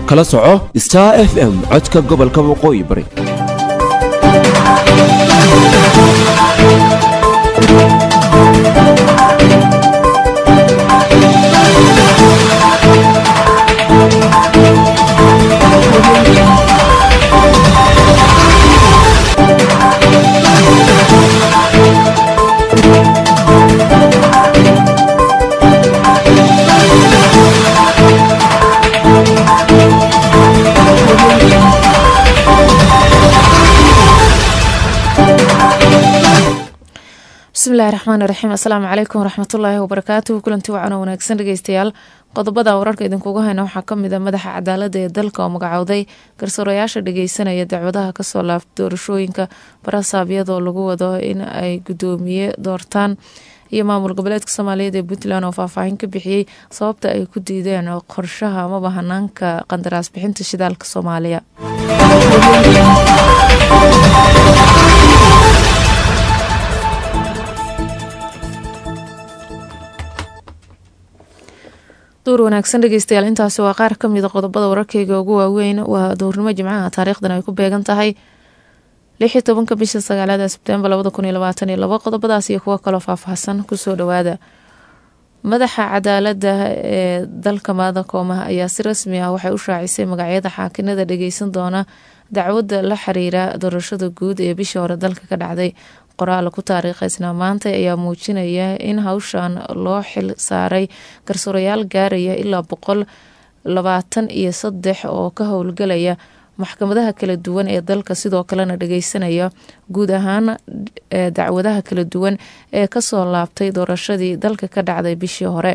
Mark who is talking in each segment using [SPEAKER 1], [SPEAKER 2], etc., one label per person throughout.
[SPEAKER 1] kala soco star f m codka gobolka waqooyi bari
[SPEAKER 2] bismillahi raxmaan iraxiim assalaamu calaykum waraxmatullaahi wabarakaatuhu kulanti wacan oo wanaagsan dhegeystayaal qodobada wararka idinkugu hayna waxaa kamid a madaxa cadaalada ee dalka oo magacowday garsoorayaasha dhageysanaya dacwadaha kasoo laabta doorashooyinka barasaab iyadoo lagu wado in ay gudoomiye doortaan iyo maamul goboleedka soomaaliyeed ee puntland oo faahfaahin ka bixiyey sababta ay ku diideen qorshaha amaba hanaanka qandaraas bixinta shidaalka soomaaliya duur wanaagsan dhegeystayaal intaasi waa qaar kamida qodobada wararkeyga ugu waaweyn waa duurnimo jimcaha taariikhdan ay ku beegan tahay lixii tobanka bisha sagaalada sebtembar labada kun iyo labaatan iyo labo qodobadaas iyo kuwo kaloo faahfaahsan kusoo dhawaada madaxa cadaalada ee dalka maada koomaha ayaa si rasmi ah waxay u shaacisay magacyada xaakinada dhageysan doona dacwadda la xiriira doorashada guud ee bishii hore dalka ka dhacday qoraal ku taariikheysnaa maanta ayaa muujinaya in hawshan loo xil saaray garsoorayaal gaaraya ilaa boqol labaatan iyo saddex oo ka howlgalaya maxkamadaha kala duwan ee dalka sidoo kalena dhageysanaya guud ahaan dacwadaha kala duwan ee kasoo laabtay doorashadii dalka ka dhacday bishii hore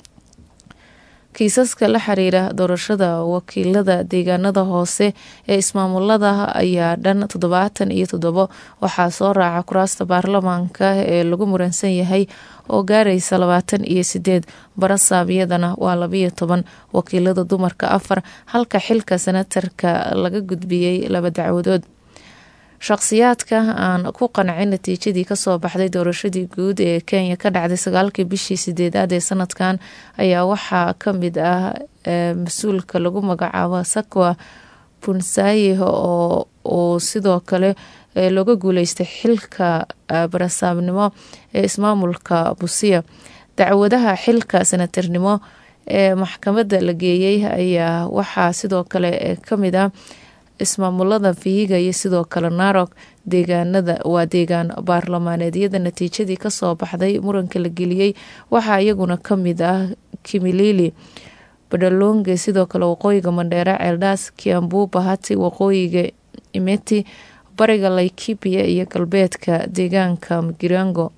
[SPEAKER 2] kiisaska la xiriira doorashada wakiilada deegaanada hoose ee ismaamulada ayaa dhan toddobaatan iyo toddobo waxaa soo raaca kuraasta baarlamaanka ee lagu muransan yahay oo gaaraysa labaatan iyo sideed barasaabyadana waa labayo toban wakiilada dumarka afar halka xilka senatarka laga gudbiyey laba dacwadood shaqsiyaadka aan ku qancin natiijadii kasoo baxday doorashadii guud ee kenya ka dhacday sagaalkii bishii sideedaad ee sanadkan ayaa waxaa kamid ah mas-uulka lagu magacaabo sakwa punsaye oo uu sidoo kale looga guuleystay xilka barasaabnimo ee ismaamulka busiya dacwadaha xilka senatarnimo ee maxkamadda la geeyey ayaa waxaa sidoo kale kamid ah ismaamulada vihiga iyo sidoo kale narok deegaanada waa deegaan baarlamaaneedyada natiijadii kasoo baxday muranka la geliyey waxaa iyaguna kamid ah kimilili badhalonge sidoo kale waqooyiga mandheere ceeldaas kiambu bahati waqooyiga imeti bariga laikipia iyo galbeedka deegaanka magirango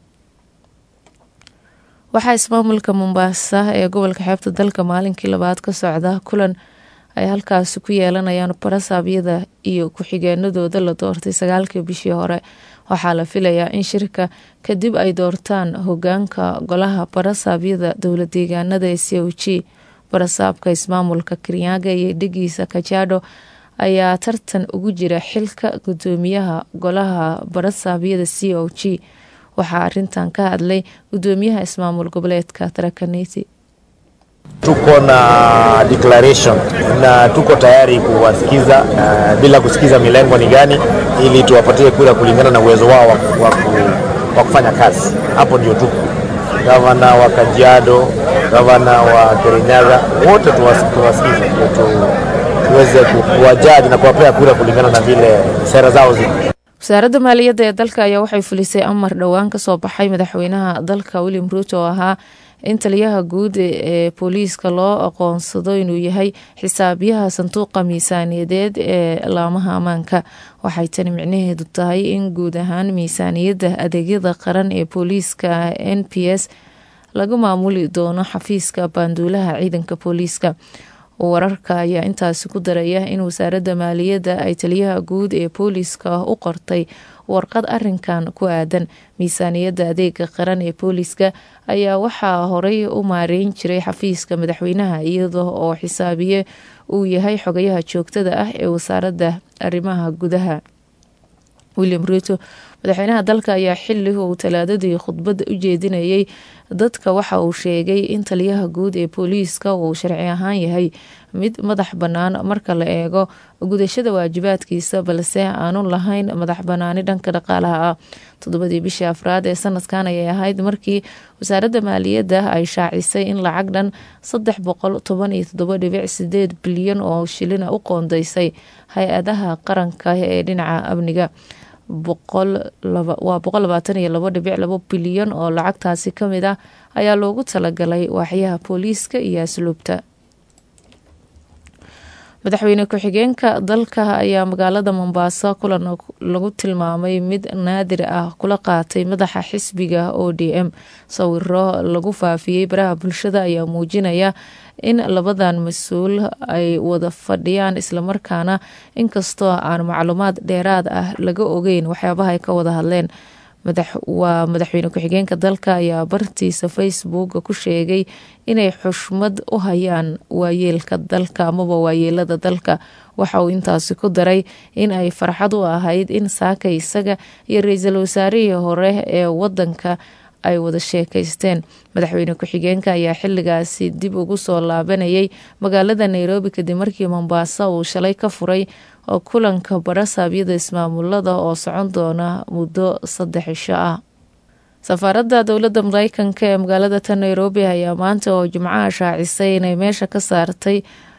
[SPEAKER 2] waxaa ismaamulka mombaasa ee gobolka xeebta dalka maalinkii labaad ka socda kulan ay halkaasi ku yeelanayaan barasaabyada iyo ku-xigeenadooda la doortay sagaalkii bishii hore waxaa la filayaa in shirka kadib ay doortaan hogaanka golaha barasaabyada dowla deegaanada ee c o g barasaabka ismaamulka kirinyaga iyo dhegiisa kajado ayaa tartan ugu jira xilka gudoomiyaha golaha barasaabyada c o g waxaa arintan ka hadlay gudoomiyaha ismaamul goboleedka tarakaniti
[SPEAKER 3] Tuko na declaration na tuko tayari kuwasikiza uh, bila kusikiza milengo ni gani, ili tuwapatie kura kulingana na uwezo wao wa, wa, wa kufanya kazi. Hapo ndio tuko. Gavana wa Kajiado, gavana wa Kirinyaga, wote tuwasikize tu, tuweze kuwajaji na kuwapea kura kulingana na vile sera zao ziko.
[SPEAKER 2] wasaaradda maaliyadda ee dalka ayaa waxay fulisay amar dhowaan kasoo baxay madaxweynaha dalka william ruuto oo ahaa in taliyaha guud ee booliiska loo aqoonsado inuu yahay xisaabiyaha sanduuqa miisaaniyadeed ee laamaha ammaanka waxay tani micnaheedu tahay in guud ahaan miisaaniyadda adeegyada qaran ee booliiska n p s laga maamuli doono xafiiska baanduulaha ciidanka booliiska wararka ayaa intaasi ku daraya in wasaaradda maaliyadda ay taliyaha guud ee booliiska u qortay warqad arinkan ku aadan miisaaniyadda adeega qaran ee booliiska ayaa waxaa horey u maareyn jiray xafiiska madaxweynaha iyada oo xisaabiye uu yahay xogayaha joogtada ah ee wasaaradda arrimaha gudaha william ruto madaxweynaha dalka ayaa xili uu talaadadii khudbadda u jeedinayay dadka waxa uu sheegay in taliyaha guud ee booliiska uu sharci ahaan yahay mid madax bannaan marka la eego gudashada waajibaadkiisa balse aanu lahayn madax bannaani dhanka dhaqaalaha ah toddobadii bishii afraad ee sanadkan ayay ahayd markii wasaaradda maaliyadda ay shaacisay in lacag dhan saddex boqol toban iyo toddoba dhibic sideed bilyan oo shilina u qoondeysay hay-adaha qaranka ee dhinaca amniga waa boqol labaatan iyo labo dhibic labo bilyan oo lacagtaasi kamid ah ayaa loogu talagalay waaxyaha booliiska iyo asluubta madaxweyne ku-xigeenka dalka ayaa magaalada mombaaso kulan lagu tilmaamay mid naadir ah kula qaatay madaxa xisbiga o d m sawiro lagu faafiyey baraha bulshada ayaa muujinaya in labadan mas-uul ay wada fadhiyaan islamarkaana inkastoo aan macluumaad dheeraad ah laga ogeyn waxyaabaha ay ka wada hadleen waa madaxweyne ku-xigeenka dalka ayaa bartiisa facebook ku sheegay inay xushmad u hayaan waayeelka dalka amaba waayeelada dalka waxa uu intaasi ku daray in ay farxad u ahayd in saaka isaga iyo ra-iisul wasaarihii hore ee wadanka ay wada sheekaysteen madaxweyne ku-xigeenka ayaa xiligaasi dib ugu soo laabanayay magaalada nairobi kadib markii mombaaso uu shalay ka furay oo kulanka barasaabyada ismaamulada oo socon doona muddo saddex cisho ah safaaradda dowladda mareykanka ee magaalada ta nairobi ayaa maanta oo jimcaha shaacisay inay meesha ka saartay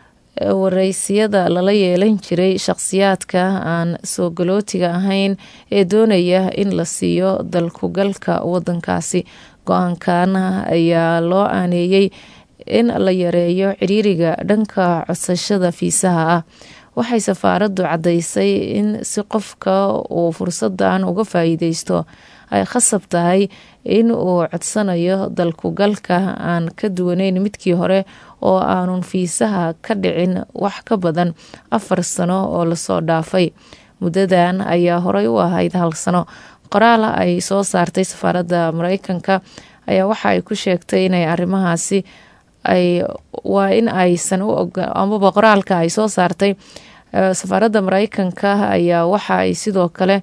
[SPEAKER 2] wareysiyada lala yeelan jiray shaqsiyaadka aan soo galootiga ahayn ee doonaya in la siiyo dalkugalka wadankaasi go-aankan ayaa loo aaneeyey in la yareeyo ciriiriga dhanka codsashada fiisaha ah waxay safaaraddu caddaysay in si qofka uu fursadan uga faa'iideysto ay khasab tahay in uu codsanayo dalkugalka aan ka duwaneyn midkii hore oo aanun fiisaha ka dhicin wax ka badan afar sano oo lasoo dhaafay muddadan ayaa horey u ahayd hal sano qoraal ay soo saartay safaaradda mareykanka ayaa waxa ay ku sheegtay inay arrimahaasi ay waa in aysan u amaba qoraalka ay soo saartay safaaradda mareykanka ayaa waxa ay sidoo kale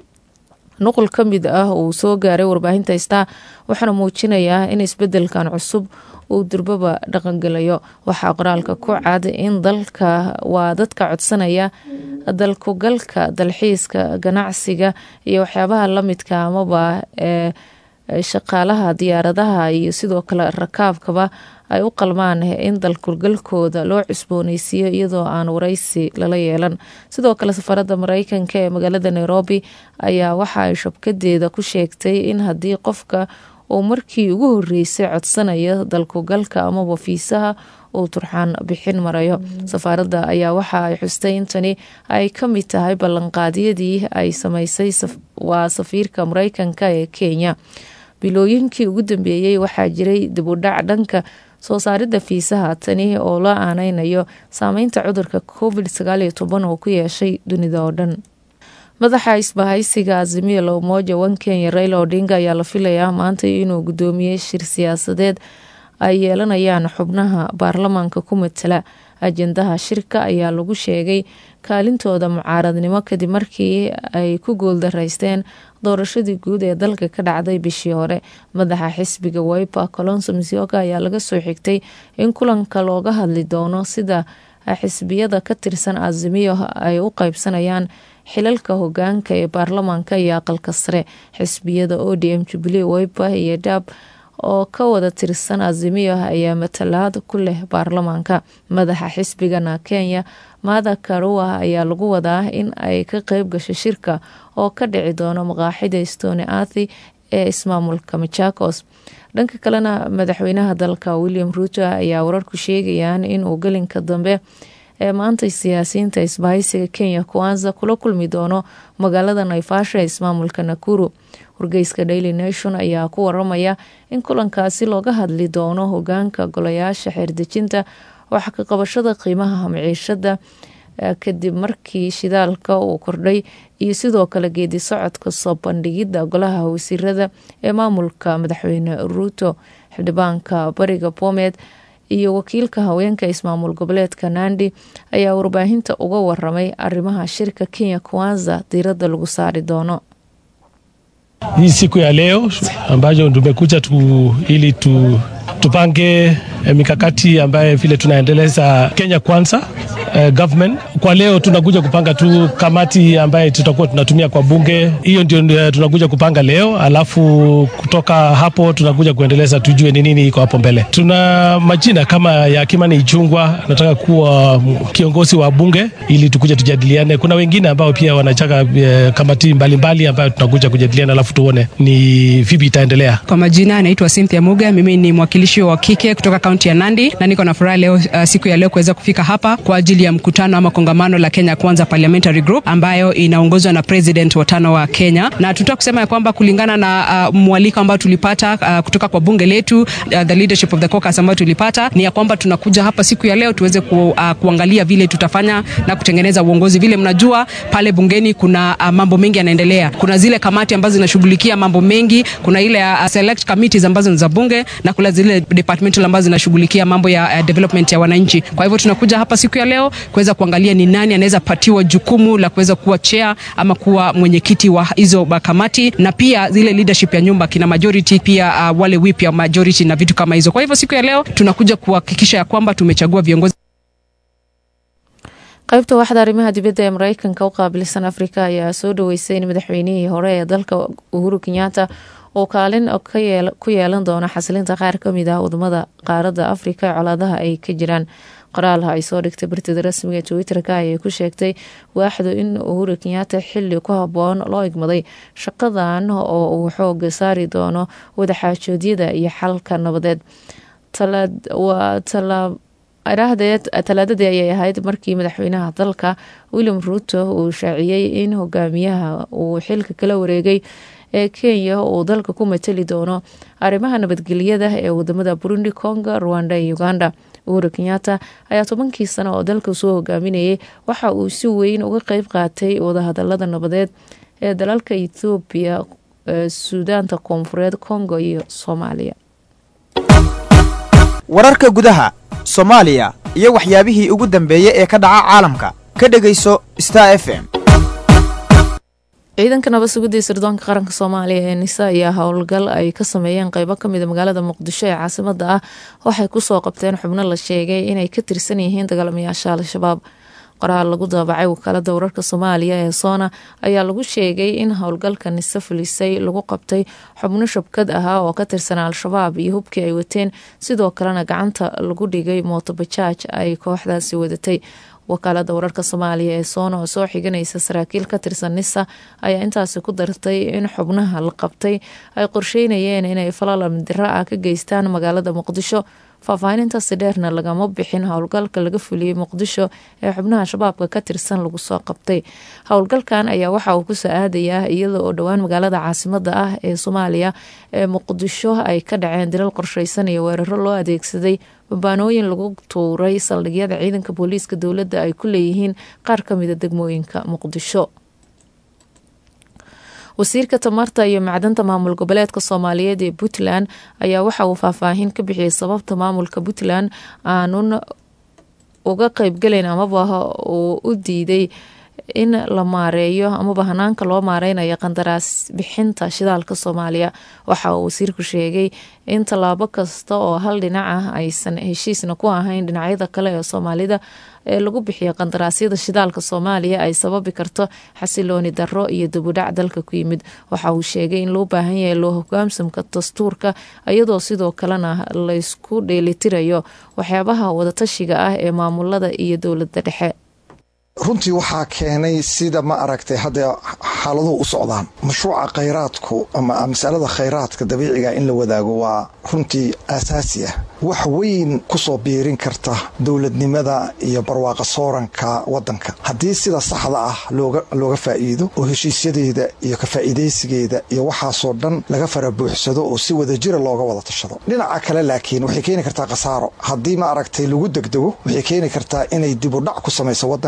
[SPEAKER 2] nuqul ka mid ah uu soo gaaray warbaahinta star waxaana muujinayaa in isbedelkan cusub uu durbaba dhaqangelayo waxaa qoraalka ku cad in dalka waa dadka codsanaya dalkugalka dalxiiska ganacsiga iyo waxyaabaha lamidka amaba ee shaqaalaha diyaaradaha iyo sidoo kale rakaabkaba ay u qalmaan in dalkugalkooda loo cusbooneysiiyo iyadoo aan wareysi lala yeelan sidoo kale safaradda mareykanka ee magaalada nairobi ayaa waxa ay shabkadeeda ku sheegtay in haddii qofka uu markii ugu horeysay codsanayo dalkugalka amaba fiisaha uu turxaan bixin marayo safaaradda ayaa waxa ay xustay intani ay ka mid tahay ballanqaadyadii ay sameysay waa safiirka mareykanka ee kenya bilooyinkii ugu dambeeyey waxaa jiray dibudhac dhanka soo saaridda fiisaha tani oo la aaneynayo saameynta cudurka covid sagaaliyo toban oo ku yeeshay dunida oo dhan madaxa isbahaysiga azimio la umoja wan kenya raila odinga ayaa la filayaa maanta inuu guddoomiyey shir siyaasadeed ay yeelanayaan xubnaha baarlamaanka ku matala ajendaha shirka ayaa lagu sheegay kaalintooda mucaaradnimo kadib markii ay ku guuldaraysteen doorashadii guud ee dalka ka dhacday bishii hore madaxa xisbiga wiper colonso misioka ayaa laga soo xigtay in kulanka looga hadli doono sida xisbiyada ka tirsan azimiyo ay u qaybsanayaan xilalka hogaanka ee baarlamaanka iyo aqalka sare xisbiyada o d m jubilee wiper iyo dab oo ka wada tirsan azimiyo ayaa matalaad ku leh baarlamaanka madaxa xisbigana kenya maada karua ayaa lagu wadaa in ay ka qeyb gasho shirka oo ka dhici doono maqaaxida stone athi ee ismaamulka machakos dhanka kalena madaxweynaha dalka william ruuto ayaa wararku sheegayaan inuu gelinka dambe ee maanta siyaasiyiinta isbahaysiga kenya kuwanza kula kulmi doono magaalada naifasha ee ismaamulka nakuru wargeyska daily nation ayaa ku waramaya in kulankaasi looga hadli doono hogaanka golayaasha xeerdejinta wax ka qabashada qiimaha maciishada kadib markii shidaalka uu kordhay iyo sidoo kale geedi socodka soo bandhigidda golaha wasiirada ee maamulka madaxweyne ruuto xildhibaanka bariga bomed iyo wakiilka haweenka ismaamul goboleedka nandi ayaa warbaahinta uga waramay arrimaha shirka kenya kuwanza diiradda lagu saari doono
[SPEAKER 4] hii siku ya leo ambayo tumekuja tu, ili tu, tupange mikakati ambaye vile tunaendeleza Kenya Kwanza eh, government. Kwa leo tunakuja kupanga tu kamati ambaye tutakuwa tunatumia kwa bunge, hiyo ndio tunakuja kupanga leo, alafu kutoka hapo tunakuja kuendeleza, tujue ni nini iko hapo mbele. Tuna majina kama ya Kimani Ichung'wah nataka kuwa kiongozi wa bunge ili tukuja tujadiliane. Kuna wengine ambao pia wanachaka eh, kamati mbalimbali ambayo tunakuja kujadiliana, alafu tuone ni vipi itaendelea.
[SPEAKER 5] Kwa majina anaitwa Cynthia Muga, mimi ni mwakilishi wa kike kutoka kaunti ya Nandi na niko na furaha leo, uh, siku ya leo kuweza kufika hapa kwa ajili ya mkutano ama kongamano la Kenya Kwanza Parliamentary Group ambayo inaongozwa na president wa tano wa Kenya, na tunataka kusema ya kwamba kulingana na uh, mwaliko ambao tulipata uh, kutoka kwa bunge letu uh, the leadership of the caucus ambayo tulipata ni ya kwamba tunakuja hapa siku ya leo tuweze ku, uh, kuangalia vile tutafanya na kutengeneza uongozi. Vile mnajua pale bungeni kuna uh, mambo mengi yanaendelea. Kuna zile kamati ambazo zinashughulikia mambo mengi, kuna ile uh, select committees ambazo ni za bunge na kuna zile departmental ambazo zinashughulikia mambo ya uh, development ya wananchi. Kwa hivyo tunakuja hapa siku ya leo kuweza kuangalia ni nani anaweza patiwa jukumu la kuweza kuwa chair ama kuwa mwenyekiti wa hizo kamati, na pia zile leadership ya nyumba kina majority, pia uh, wale whip ya majority na vitu kama hizo. Kwa hivyo siku ya leo tunakuja kuhakikisha ya kwamba tumechagua viongozi
[SPEAKER 2] qaybta waxda arrimaha dibadda ee mareykanka u qaabilsan afrika ayaa soo dhaweysay in madaxweynihii hore ee dalka uhuru kenyatta oo kaalin ku yeelan doona xasilinta qaar kamid ah wadamada qaaradda afrika ee colaadaha ay ka jiraan qoraalha ay soo dhigtay bartida rasmiga twitter-ka ayay ku sheegtay waaxdu in uhuru kenyatta xili ku haboon loo igmaday shaqadan oo uu xooga saari doono wadaxaajoodyada iyo xalka nabadeed talaadadii ayay ahayd markii madaxweynaha dalka william ruuto uu shaaciyey in hogaamiyaha uu xilka kala wareegay ee kenya uu dalka ku matali doono arrimaha nabadgelyada ee wadamada burundi congo rwanda iyo uganda uhuru kenyatta ayaa tobankii sano oo dalka soo hogaaminayay waxa uu si weyn uga qeyb qaatay wadahadalada nabadeed ee dalalka ethoobiya suudaanta koonfureed congo iyo soomaaliya
[SPEAKER 6] wararka gudaha soomaaliya iyo waxyaabihii ugu dambeeyey ee ka dhaca caalamka ka dhegayso star f m
[SPEAKER 2] ciidanka nabad sugidii sirdoonka qaranka soomaaliya ee nisa ayaa howlgal ay ka sameeyeen qeybo kamida magaalada muqdisho ee caasimada ah waxay kusoo qabteen xubno la sheegay inay ka tirsan yihiin dagaalamayaasha al-shabaab qoraal lagu daabacay wakaalada wararka soomaaliya ee soona ayaa lagu sheegay in howlgalka nise fulisay lagu qabtay xubno shabkad ahaa oo ka tirsan al-shabaab iyo hubkii ay wateen sidoo kalena gacanta lagu dhigay mootobajaaj ay kooxdaasi wadatay wakaalada wararka soomaaliya ee soona oo soo xiganaysa saraakiil ka tirsan nisa ayaa intaasi ku dartay in xubnaha la qabtay ay qorsheynayeen inay falal amdiro ah ka geystaan magaalada muqdisho faahfaahinintaasi dheerna lagama bixin howlgalka laga fuliyey muqdisho ee xubnaha shabaabka ka tirsan lagu soo qabtay howlgalkan ayaa waxa uu kusoo aadayaa iyada oo dhowaan magaalada caasimada ah ee soomaaliya ee muqdisho ay ka dhaceen dilal qorsheysan iyo weeraro loo adeegsaday babaanooyin lagu tuuray saldhigyada ciidanka booliiska dowladda ay ku leeyihiin qaar kamida degmooyinka muqdisho wasiirka tamarta iyo macdanta maamul goboleedka soomaaliyeed ee puntland ayaa waxa uu faahfaahin ka bixiyey sababta maamulka puntland aanun uga qeybgalayn amaba uu u diiday in la maareeyo amaba hanaanka loo maareynayo qandaraas bixinta shidaalka soomaaliya waxa uu wasiirku sheegay in tallaabo kasta oo hal dhinac ah aysan heshiisna ku ahayn dhinacyada kale ee soomaalida ee lagu bixiyo qandaraasyada shidaalka soomaaliya ay sababi karto xasilooni darro iyo dibudhac dalka ku yimid waxa uu sheegay in loo baahan yahay loo hogaamsamka dastuurka iyadoo sidoo kalena laysku dheelitirayo waxyaabaha wadatashiga ah ee maamulada iyo dowladda dhexe
[SPEAKER 7] runtii waxaa keenay sida ma aragtay hadda xaaladuhu u socdaan mashruuca khayraadku ama masalada khayraadka dabiiciga in la wadaago waa runtii aasaasi ah wax weyn ku soo biirin karta dowladnimada iyo barwaaqa sooranka waddanka haddii sida saxda ah looga faa'iido oo heshiisyadeeda iyo ka faa'iidaysigeeda iyo waxaasoo dhan laga farabuuxsado oo si wadajira looga wada tashado dhinaca kale laakiin waxay keeni kartaa khasaaro haddii ma aragtay lagu degdego waxay keeni kartaa inay dibudhac ku samayso waddanka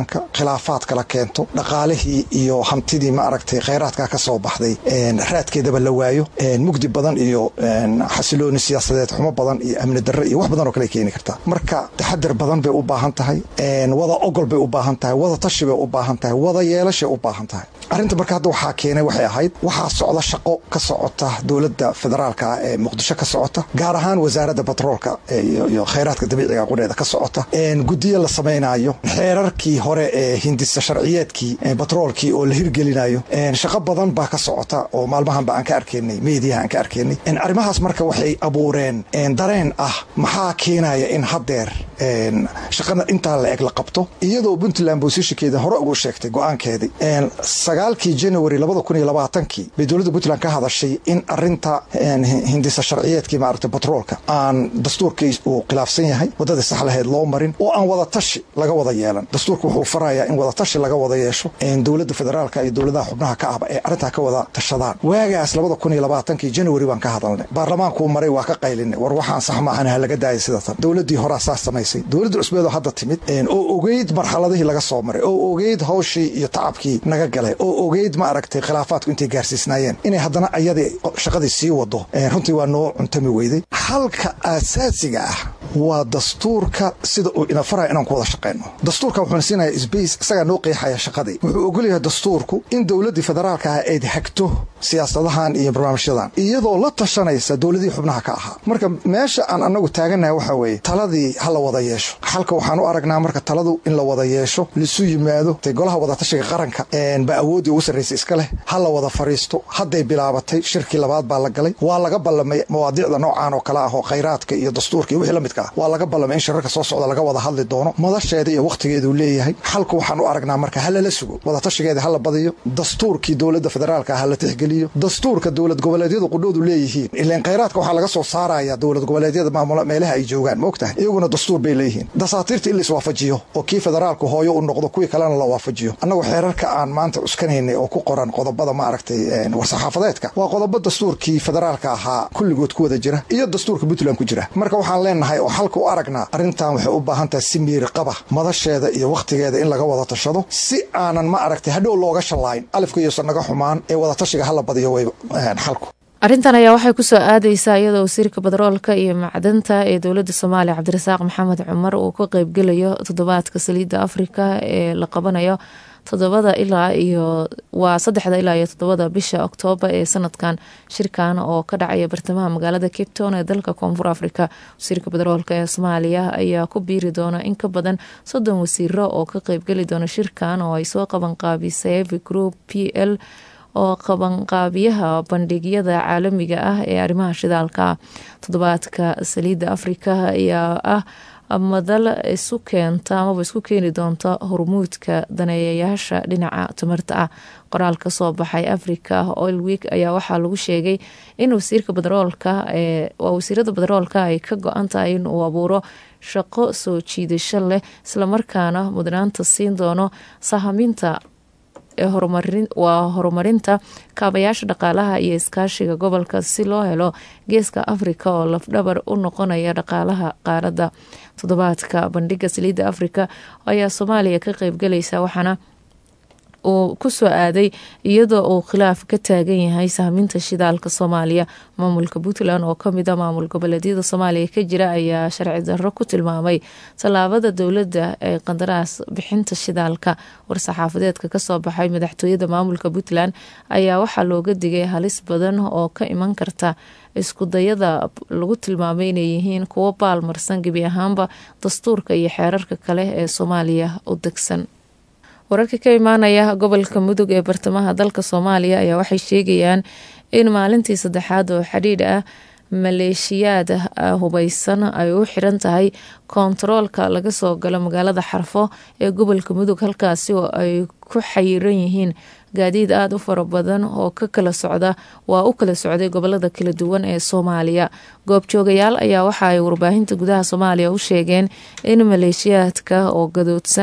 [SPEAKER 7] khilaafaad kala keento dhaqaalihii iyo hantidii ma aragtay khayraadka ka soo baxday raadkeedaba la waayo mugdi badan iyo xasilooni siyaasadeed xumo badan iyo amni darre iyo wax badan oo kale keeni kartaa marka taxadar badan bay u baahan tahay wada ogol bay u baahan tahay wada tashi bay u baahan tahay wada yeelashay u baahan tahay arrinta marka hadda waxaa keenay waxay ahayd waxaa socda shaqo ka socota dowladda federaalka ah ee muqdisho ka socota gaar ahaan wasaaradda batroolka iyo khayraadka dabiiciga qureeda ka socota guddiyo la samaynayo xeerarkii hore ee hindisa sharciyeedkii batroolkii oo la hirgelinayo shaqo badan baa ka socota oo maalmahanba aan ka arkaynay meediyaha aan ka arkaynay arrimahaas marka waxay abuureen dareen ah maxaa keenaya in haddeer shaqada intaa la eg la qabto iyadoo puntland boosishinkeeda hore ugu sheegtay go-aankeedii sagaalkii january labada kun iyo labaatankii bay dowladda puntland ka hadashay in arinta hindisa sharciyeedkii maaragta batroolka aan dastuurkii uu khilaafsan yahay waddadii sax lahayd loo marin oo aan wada tashi laga wada yeelan dastuurka wuxuu farayaa in wada tashi laga wada yeesho dowladda federaalka iyo dowladaha xubnaha ka ahba ee arrintaa ka wada tashadaan waagaas labada kun iyo labaatankii january baan ka hadalnay baarlamaankuu maray waa ka qaylinay war waxaan sax maahan ha laga daaya sidatan dowladdii horaa saas samaysay dowladda cusbeedoo hadda timid oo ogeyd marxaladihii laga soo maray oo ogeyd hawshii iyo tacabkii naga galay oo ogeyd ma aragtay khilaafaadku intay gaarsiisnaayeen inay haddana ayadii shaqadii sii wado runtii waa noo cuntami weyday halka aasaasiga ah waa dastuurka sida uu ina faraya inaan ku wada shaqayno dastuurka wuxuuna siinaya sbace isagaa noo qeexaya shaqadii wuxuu ogolyahay dastuurku in dowladdii federaalka ah ayd hagto siyaasadahan iyo barnaamijyadan iyadoo la tashanaysa dowladihii xubnaha ka ahaa marka meesha aan anagu taaganahay waxaa weeye taladii ha la wada yeesho xalka waxaan u aragnaa marka taladu in la wada yeesho lisu yimaado golaha wadatashiga qaranka baa awooddii ugu sarraysay iska leh ha la wada fariisto hadday bilaabatay shirkii labaad baa la galay waa laga ballamay mawaadiicda noocaan oo kale ah oo khayraadka iyo dastuurka iyo wixii la midka ah waa laga ballamay in shirarka soo socda laga wada hadli doono madasheeda iyo wakhtigeeduu leeyahay xalku waxaan u aragnaa marka ha lala sugo wadatashigeeda ha la badiyo dastuurkii dowladda federaalka ha la tixgeliyo dastuurka dowlad goboleedyadu qudhoodu leeyihiin ilaan khayraadka waxaa laga soo saaraya dowlad goboleedyada maamula meelaha ay joogaan maogtahay iyaguna dastuur bay leeyihiin dasaatiirta in la iswaafajiyo oo kii federaalku hooyo u noqdo kuwii kalena la waafajiyo annagu xeerarka aan maanta cuskanaynay oo ku qoran qodobada ma aragtay war-saxaafadeedka waa qodobo dastuurkii federaalka ahaa kulligood ku wada jira iyo dastuurka puntland ku jira marka waxaan leenahay oo xalka u aragnaa arrintan waxay u baahan tahay si miiri qaba madasheeda iyo wakhtigeeda in laga wada tashado si aanan ma aragtay hadhow looga shallaayn alifka iyousan naga xumaan ee wadatashiga hala badiyo way xalku
[SPEAKER 2] arrintan ayaa waxay kusoo aadeysaa iyadoo wasiirka batroolka iyo macdanta ee dowladda soomaaliya cabdirasaaq maxamed cumar uu ka qeybgelayo toddobaadka saliidda afrika ee la qabanayo todobada ilaa iyo waa saddexda ilaa iyo toddobada bisha oktoobar ee sanadkan shirkan oo ka dhacaya bartamaha magaalada cape town ee dalka koonfur africa wasiirka batroolka ee soomaaliya ayaa ku biiri doona in ka badan soddon wasiiro oo ka qeybgeli doona shirkan oo ay soo qabanqaabisay group p l oo qabanqaabiyaha bandhigyada caalamiga ah ee arrimaha shidaalka toddobaadka saliidda afrika ayaa ah madal isu keenta amaba isku keeni doonta hormuudka daneeyayaasha dhinaca tamarta ah qoraal ka soo baxay africa oil week ayaa waxaa lagu sheegay in wasiirka batroolka waa wasiirada batroolka ay ka go-an tahay in uu abuuro shaqo soo jiidasho leh islamarkaana mudnaanta siin doono sahaminta waa horumarinta kaabayaasha dhaqaalaha iyo iskaashiga gobolka si loo helo geeska afrika oo lafdhabar u noqonaya dhaqaalaha qaaradda toddobaadka bandhiga saliidda afrika ayaa soomaaliya ka qeybgalaysa waxaana uu kusoo aaday iyadoo uu khilaaf ka taagan yahay sahminta shidaalka soomaaliya maamulka puntland oo kamid a maamul goboleedyada soomaaliya ka jira ayaa sharci darro ku tilmaamay tallaabada dowladda ee qandaraas bixinta shidaalka war-saxaafadeedka kasoo baxay madaxtooyada maamulka puntland ayaa waxaa looga digay halis badan oo ka iman karta iskudayada lagu tilmaamay inay yihiin kuwo baalmarsan gebi ahaanba dastuurka iyo xeerarka kale ee soomaaliya u degsan wararka ka imaanaya gobolka mudug ee bartamaha dalka soomaaliya ayaa waxay sheegayaan in maalintii saddexaad oo xidhiidh ah maleeshiyaad hubeysan ay u xiran tahay koontaroolka laga soo galo magaalada xarfo ee gobolka mudug halkaasi oo ay ku xayiran yihiin gaadiid aada u fara badan oo ka kala socda waa u kala socday gobolada kala duwan ee soomaaliya goobjoogayaal ayaa waxa ay warbaahinta gudaha soomaaliya u sheegeen in maleeshiyaadka oo gadoodsan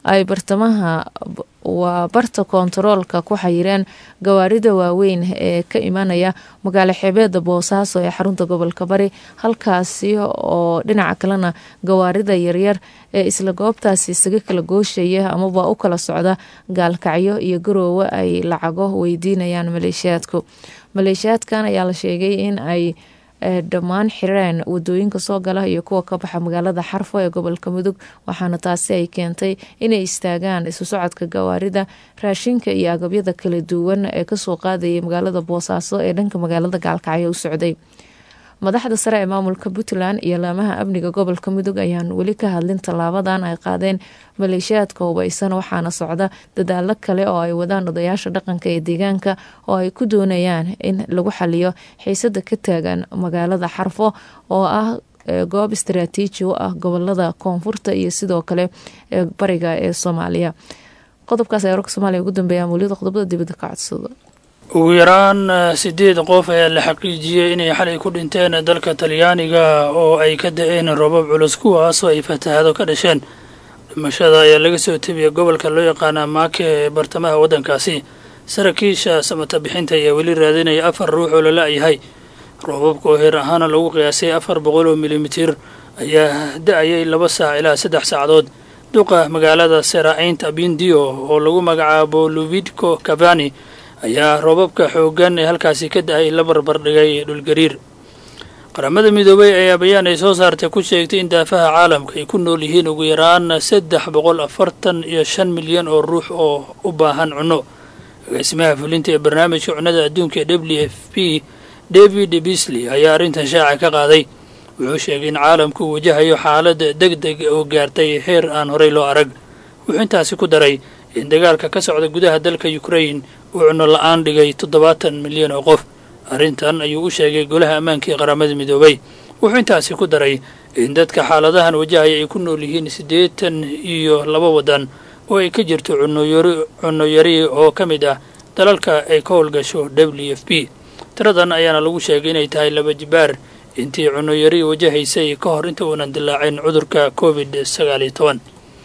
[SPEAKER 2] ay bartamaha waa barta koontaroolka ku xayireen gawaarida waaweyn ee ka imanaya magaalo xeebeeda boosaaso ee xarunta gobolka bari halkaasi oo dhinaca kalena gawaarida yaryar ee isla goobtaasi isaga kala gooshaya amaba u kala socda gaalkacyo iyo garoowe ay lacago weydiinayaan maleeshiyaadku maleeshiyaadkan ayaa la sheegay in ay dhammaan xireen wadooyinka soo gala iyo kuwa ka baxa magaalada xarfo ee gobolka mudug waxaana taasi ay keentay inay istaagaan isu socodka gawaarida raashinka iyo agabyada kala duwan ee kasoo qaadayay magaalada boosaaso ee dhanka magaalada gaalkacyo u socday madaxda sare ee maamulka puntland iyo laamaha amniga gobolka mudug ayaan weli ka hadlin tallaabadan ay qaadeen maleeshiyaadka hubaysan waxaana socda dadaalo kale oo ay wadaan odayaasha dhaqanka ee deegaanka oo ay ku doonayaan in lagu xaliyo xiisada ka taagan magaalada xarfo oo ah goob istaraatiiji u ah gobolada koonfurta iyo sidoo kale ee bariga ee soomaaliya qodobkaas ayaa warka soomaliya ugu dambeeya mawlida qodobada dibadda ka codsado
[SPEAKER 8] ugu yaraan sideed qof ayaa la xaqiijiyey inay xalay ku dhinteen dalka talyaaniga oo ay ka da-een roobab culus kuwaasoo ay fatahado ka dhasheen dhimashada ayaa laga soo tebiyay gobolka loo yaqaana maake ee bartamaha waddankaasi saraakiisha samata bixinta ayaa weli raadinaya afar ruux oo la la-yahay roobabka oo heer ahaana lagu qiyaasay afar boqol oo milimitir ayaa da-ayay laba saac ilaa saddex saacadood duqa magaalada seraaciynta bindio oo lagu magacaabo luvidco cavani ayaa roobabka xooggan ee halkaasi ka da-ay la barbardhigay dhulgariir qaramada midoobay ayaa bayaan ay soo saartay ku sheegtay in daafaha caalamka ay ku nool yihiin ugu yaraan saddex boqol afartan iyo shan milyan oo ruux oo u baahan cunno agaasimaha fulinta ee barnaamijka cunnada adduunka ee w f p david bisley ayaa arrintan shaaca ka qaaday wuxuu sheegay in caalamku uu wajahayo xaalad deg deg oo gaartay heer aan horey loo arag wuxuu intaasi ku daray in dagaalka ka socda gudaha dalka ukrain uu cunno la-aan dhigay toddobaatan milyan oo qof arrintan ayuu u sheegay golaha ammaanka ee qaramada midoobay wuxuu intaasi ku daray in dadka xaaladahan wajahaya ay ku nool yihiin siddeetan iyo laba waddan oo ay ka jirto cunno yari oo ka mid ah dalalka ay ka howlgasho w f p tiradan ayaana lagu sheegay inay tahay laba jibaar intii cunno yari wajahaysay ka hor inta uunan dilaacin cudurka covid sagaal iyo toban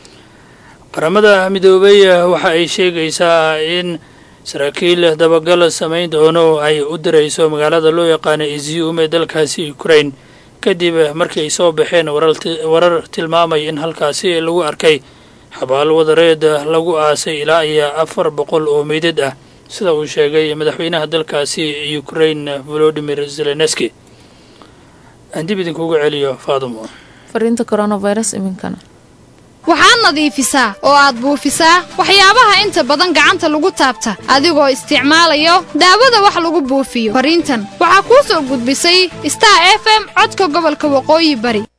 [SPEAKER 8] qaramada midoobay waxa ay sheegaysaa in saraakiil dabagal samayn doono ay u dirayso magaalada loo yaqaana izium ee dalkaasi ukrain kadib markii ay soo baxeen warar tilmaamaya in halkaasi lagu arkay xabaal wadareed lagu aasay ilaa iyo afar boqol oo meydad ah sida uu sheegay madaxweynaha dalkaasi ukrain volodimir zelenski aan dib idinkugu celiyo faadumo
[SPEAKER 2] fariinta coronavirus iminkana
[SPEAKER 9] waxaad nadiifisaa oo aad buufisaa waxyaabaha inta badan gacanta lagu taabta adigoo isticmaalayo daawada wax lagu buufiyo fariintan waxaa kuu soo gudbisay star f m codka gobolka waqooyi bari